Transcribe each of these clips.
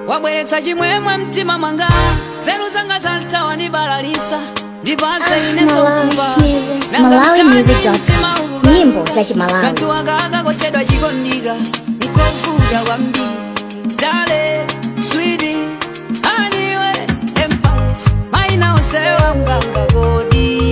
wabweretsa chimwemwe mtima mwanga nzeru zanga zaltawa ndibalalisa ndipatse ineso kuba MalawiMusic.com nyimbo za Chimalawi. kanthu akaka kochedwa chikondika nkovuta kwambiri dale swidi aniwe empires maina osewa mganga kodi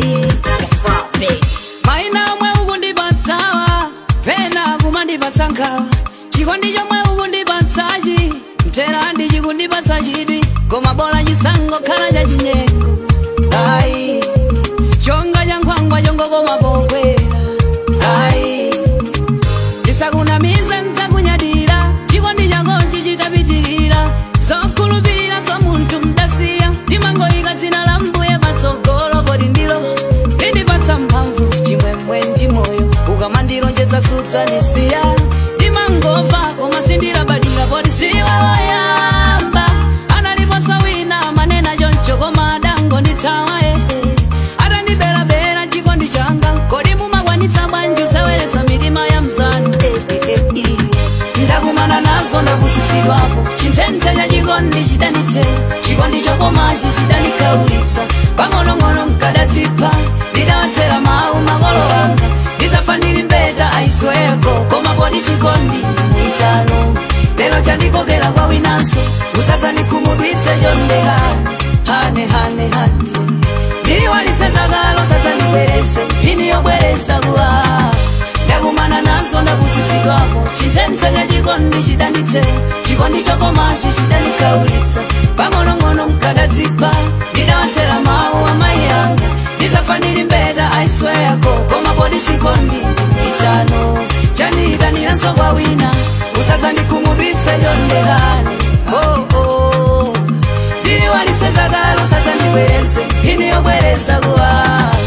maina omwe ukundipatsawa pena kumandipatsa nkhawa chikondi chomwe ukundipatsachi mtera ndichikundipatsa chidwi koma bola chisango khala cha chinyengo ayi chonga cha nkhwangwa chongokoma pokwera ayi ndisakunamize nzakunyadira chikondi changochi chitapitirira zokhulupirira za munthu mdasiya ndimangoyika dzina la mbuye patsogolo kodi ndilo lindipatsa mphamvu chimwemwe ndi moyo ukamandilonjeza sudzanisiya ndimangova koma sindilabadira kodi siwe woyamba analipotsa wina manena choncho koma adangondithawa ehe atandibelabela chikondi changa kodi mumakwanitsa bwanji usaweretsa mitima ya mzanu ndakumana nazo ndapusitsidwapo chinthense cha chikondi chidanitse chikondi chokomachi chidanikaulitsa pang'onong'ono mkadadzipha ndidawatsera mawu makolo anga ndizafa ndili mbeta aisweko koma kodi chikondi mwitano lero chandikokera kwa winanso usadzanikhumudwitse chondekani hane hane hane ndiwalisezakalo sadzandibwerese ini yobweresa kuwa ndakumana nazo ndapusitsidwapo chinthense cha chikondi chidanitse chikondi chokomachi chidanikaulitsa pang'onong'ono mkadadzipha ndidawatsera mawu amayi anga ndizafa ndili mbeta aisweko koma kodi chikondi itano chandiyitaniraso kwa wina usadzandikhumudwitse chondekani oh, oh. ndiliwalisezakalo sadzandibwerese ini yobweresa kuwa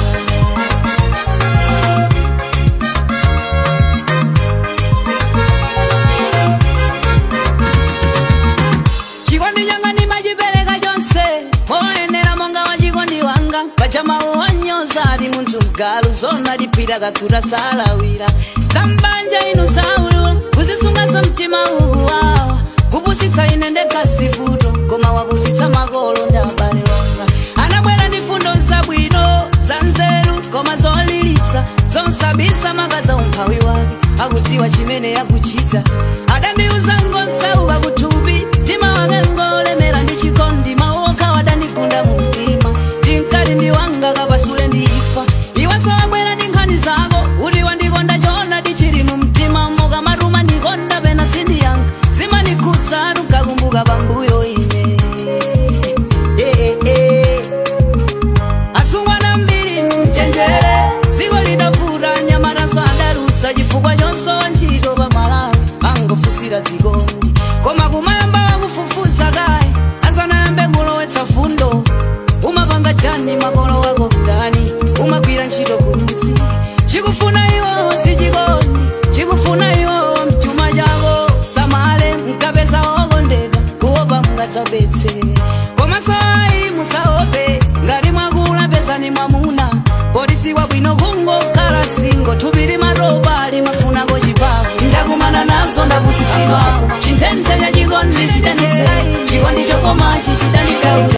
chikondi changa ndimachipereka chonse moyenera monga wa chikondi wanga pachamawu wanyoza ali munthu mgalu zona liphira kakuta salawira zambanja inu saulula kuzisungaso mtima uwu wawa kupusitsa ine ndekasivuto koma wapusitsa makolo ndi abale wanga anabwera ndi fundo zabwino za nzeru koma zolilitsa zonsabisa makaza umphawi wake akudziwa chimene yakuchita adandiuza ngosauka kuthupi mtima wake ngolemera ndi chikondi mawoka wadandigunda mu mtima ndinkati ndi wanga kapasule ndifa iwenso wabwera ndi nkhani zako kuti wandikonda chona ndichili mu mtima mokamatuma ndikonda pena sindiyanga zimanikhudza tukakumbuka pambuyo ine Eh, eh, eh. asungwana mbiri mchenjere dziko lidavura nyamataso adalusa chifukwa chonso ntchito pa malawi angofusira dzikondi koma kumayamba wakufufuza kaye asanayambe kulowetsa fundo umapanga chani makolo wako mdani umagwira ntchito kumudzi chikufuna iwo si chikondi chikufuna iwo mchuma chako samale mkapeza wokondedwa kuopa mungadzapetse komanso ayi musaope ngati mwakula pesani mwamuna polisi wabwino kungokhala singo thupi limatopa limafunako chipavu ndakumana nazo ndapusitsidwapo chinthense cha chikondi chidanitse chikondi chokomachi chidanikaula